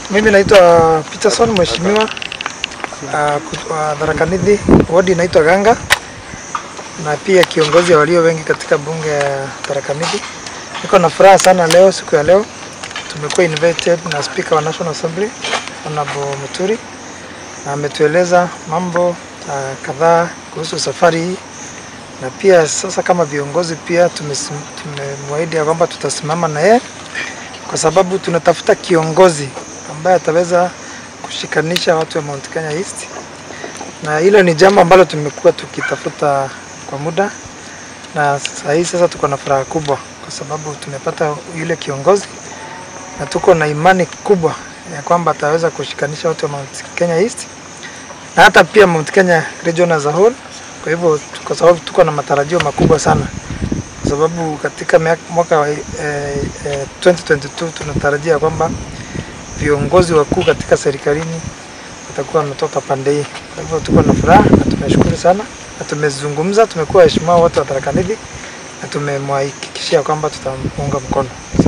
Mimi naitwa Peterson mheshimiwa uh, wa Tharaka Nithi, wadi inaitwa Ganga na pia kiongozi wa walio wengi katika bunge ya Tharaka Nithi. Niko na furaha sana leo, siku ya leo tumekuwa invited na Speaker wa National Assembly Honorable Muturi na ametueleza mambo uh, kadhaa kuhusu safari hii na pia sasa kama viongozi pia tumemwahidi ya kwamba tutasimama na yeye kwa sababu tunatafuta kiongozi ambaye ataweza kushikanisha watu wa Mount Kenya East, na hilo ni jambo ambalo tumekuwa tukitafuta kwa muda, na saa hii sasa tuko na furaha kubwa kwa sababu tumepata yule kiongozi na tuko na imani kubwa ya kwamba ataweza kushikanisha watu wa Mount Kenya East na hata pia Mount Kenya region as a whole. Kwa hivyo kwa sababu tuko na matarajio makubwa sana kwa sababu katika mwaka wa eh, eh, 2022 tunatarajia kwamba viongozi wakuu katika serikalini watakuwa wametoka pande hii. Kwa hivyo tuko na furaha na tumeshukuru sana na tumezungumza, tumekuwa waheshimiwa wote wa Tharaka Nithi na tumemhakikishia kwamba tutamuunga mkono.